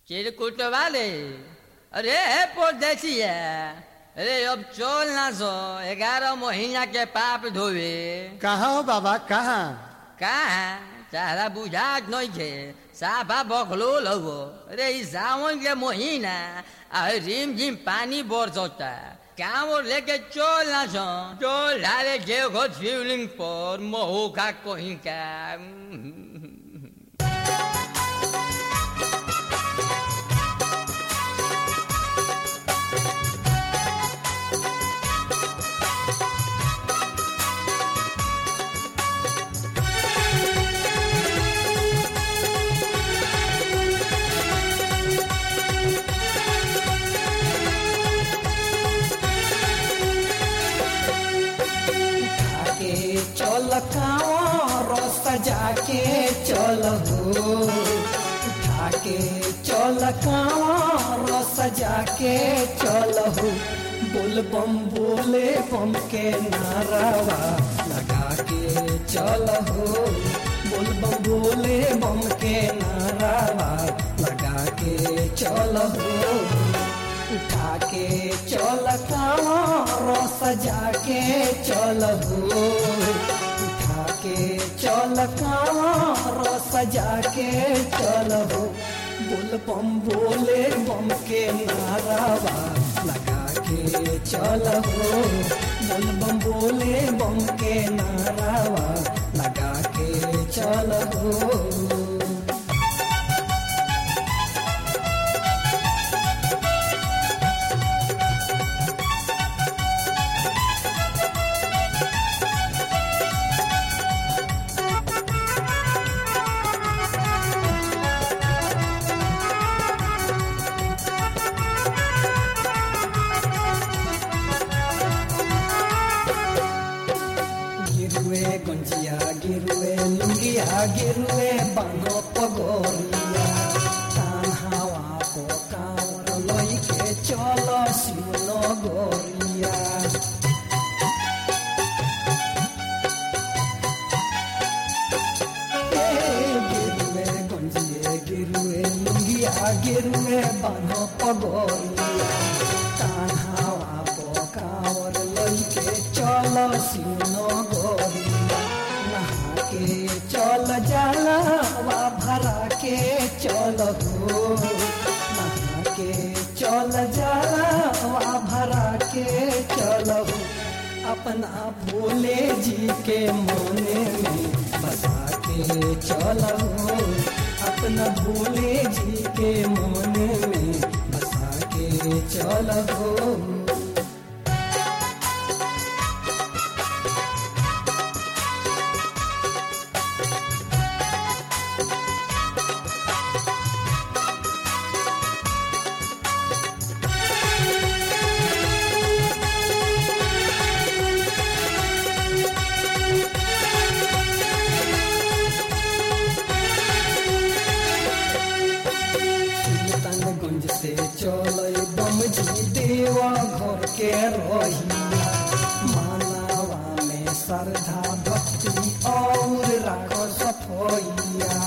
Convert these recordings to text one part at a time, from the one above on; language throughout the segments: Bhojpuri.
चिरकुट वाले अरे परदेसी है अरे अब चल ना सो ग्यारह महीना के पाप धोवे कहाँ हो बाबा कहाँ कहाँ तारा बुझात नहीं थे साफा बखलो लगो अरे इस सावन के महीना आ रिम झिम पानी बरसता काम और लेके चल ना सो चल ढाले जे घो शिवलिंग पर महू का कहीं का के चल रस जाके चल हो उठा के चल रस जाके चल हो बोल बम बोले बम के नारावा लगा के चल हो बोल बम बोले बम के नारावा लगा के चल हो उठा के चल रस जाके चल हो उठा के चल रस जाके चल हो बोल बम बोले बम के नारावा लगा के चल हो बोल बम बोले बम के नारावा लगा के चल हो गिरुए गुंजिया गिरुए लुंगिया गिरुए बांगो पगोरिया कान हवा को कांवर लई के चलो शिवनो गोरिया ए, गिरुए गुंजिए गिरुए लुंगिया गिरुए बांगो पगोरिया कान हवा को कांवर लई के चलो शिवनो गोरिया नहा के चल जाला वा भरा के चल हो नहा के चल जाला वा भरा के चल हो अपना भोले जी के मोने में बसा के चल हो अपना भोले जी के मोने में बसा के चल हो सुल्तानगंज से चल बम जी देवा घर के रहिया मानवा में श्रद्धा भक्ति और राख सफैया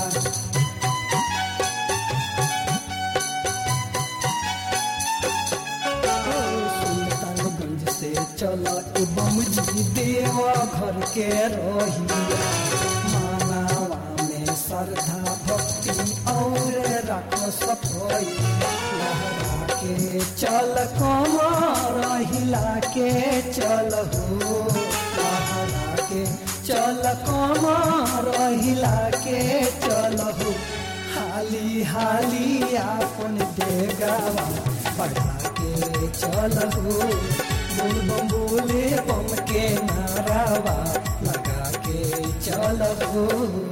सुल्तानगंज से चल बम जी देवा घर के रहिया मानवा में श्रद्धा भक्ति और रख सफैया लहरा के चल कमर हिला के चल हो लहरा के चल कमर हिला के चल हो हाली हाली आपन देगावा बढ़ा के चल हो बोल बम बोले बम के नारावा लगा के चल हो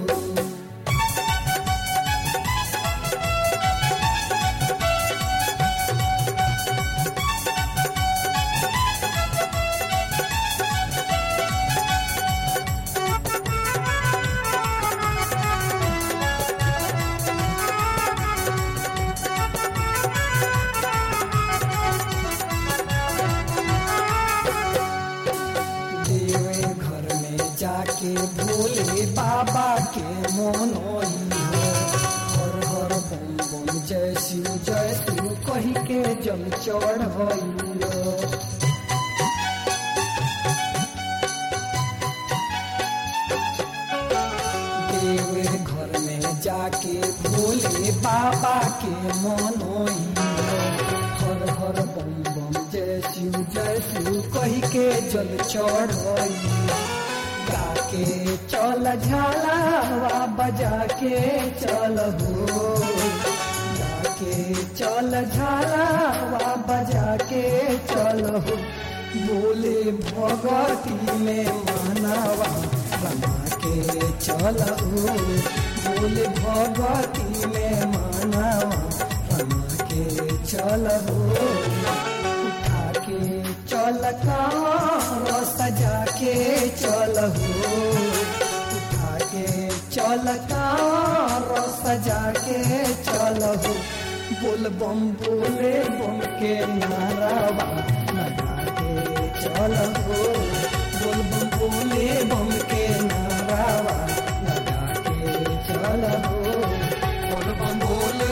देवे घर में जाके भोले बाबा के मोनोई हो हर हर बम बम जय शिव जय शिव कही के जल चढ़ैलो देवे घर में जाके भोले बाबा के मनोइलो हर हर बम बम जय शिव जय शिव कही के जल चढ़ैलो गाके चल झाला बजा के चल हो गाके चल झाला बजा के चल हो बोले भगती में मानवा बना के चल हो बोले भगती में मानवा बना के चल हो उठा के चल कार सजा के चल हो उठा के चल कार सजा के चल हो बोल बम बोले बम के नारावा लगा के चल हो बोल बम बोले बम के नारावा लगा के चल हो बोल बम बोले